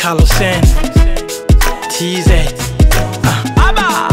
Carlosen TZ ah. Aba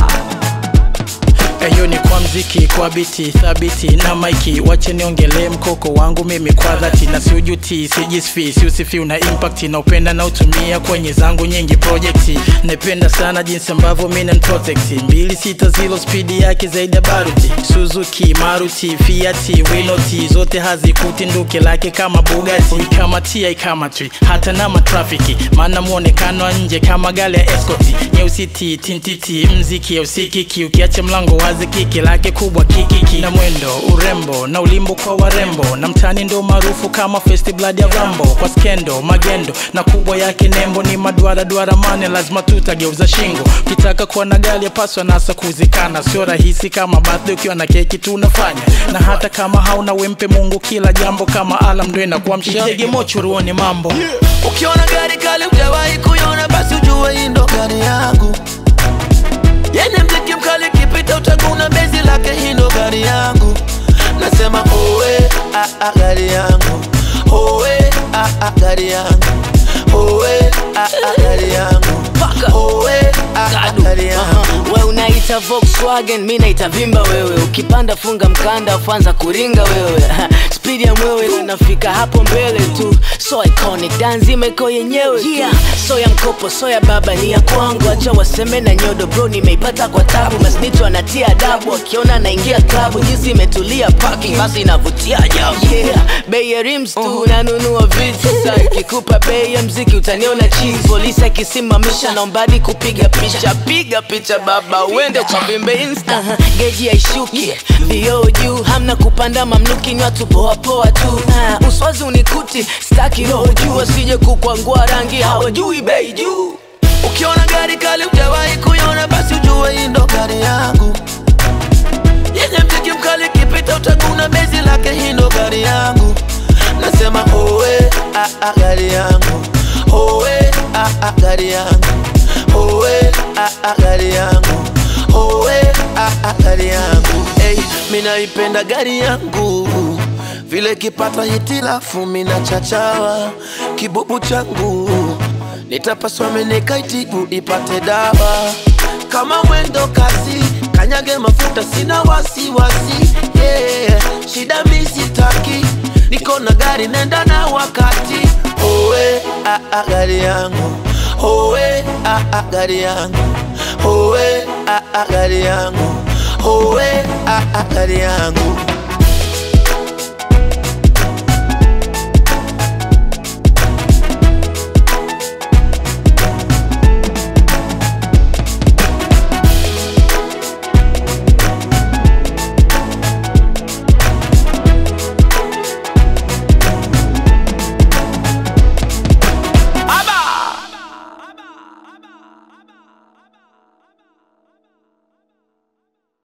Eyo ni kwa mziki, kwa biti thabiti na maiki, wache niongelee mkoko wangu mimi kwa dhati, na siujuti, sijisfi, siusifi, una impact na upenda na utumia kwenye zangu nyingi projekti. Napenda sana jinsi ambavyo mimi protect mbili sita zilo spidi yake zaidi ya baruti, Suzuki, Maruti, Fiat, Winoti zote hazikuti nduke lake kama Bugatti, kama TI kama tri hata na matrafiki, maana muonekano wa nje kama gari ya escort, nyeusi ti tintiti, mziki ya usikiki, ukiacha mlango wazi, kiki lake kubwa kikiki, na mwendo urembo na ulimbo kwa warembo, na mtani ndo maarufu kama First Blood ya Rambo, kwa skendo magendo na kubwa yake nembo ni maduara duara mane, lazima tutageuza shingo, ukitaka kuwa na gari yapaswa nasa kuzikana, sio rahisi kama birthday ukiwa na keki tunafanya, na hata kama hauna wempe Mungu kila jambo kama alam ndo inakuamsha, tege mocho ruone mambo Ukiona gari kali hujawahi kuiona, basi ujue hii ndo gari yangu yenye mziki mkali, kipita utaguna bezi lake, hii ndo gari yangu. Nasema owe ah, ah, gari yangu owe ah, ah, gari yangu owe ah, ah, gari yangu owe ah, ah, gari yangu we unaita Volkswagen, mi naita vimba wewe. Ukipanda funga mkanda, ufanza kuringa wewe. Speed ya mwewe inafika hapo mbele tu, so iconic, danzima iko yenyewe yeah. So ya mkopo, so ya baba ni ya kwangu, acha waseme na nyodo bro, nimeipata kwa tabu. Masnito anatia adabu, akiona naingia klabu, jinsi imetulia parking, basi inavutia ajabu yeah. Bei ya rims tu nanunua vitu sasa, ikikupa bei ya mziki utaniona cheese. Polisi akisimamisha naombadi kupiga picha, piga picha baba, uende ukavimbe insta. uh-huh. Geji haishuki vioo juu, hamna kupanda mamluki, ni watu poa poa tu. uh, uswazi unikuti, staki roho juu, asije kukwangua rangi, hawajui bei juu. Ukiona gari kali hujawahi kuiona, basi ujue hii ndo gari yangu yenye mziki mkali, kipita utaguna bezi lake, hii ndo gari yangu. Nasema owe ah, ah, gari yangu owe ah, ah, gari yangu owe ah, ah, gari yangu owe ah, ah, gari yangu hey, minaipenda gari yangu vile kipata hitilafu mina chachawa kibubu changu nitapaswa menekaitibu ipate dawa kama mwendo kasi kanyage mafuta sina wasiwasi yeah. shida misitaki niko na gari nenda na wakati owe ah, ah, gari yangu owe ah, ah, gari yangu owe ah, ah, gari yangu owe ah, ah, gari yangu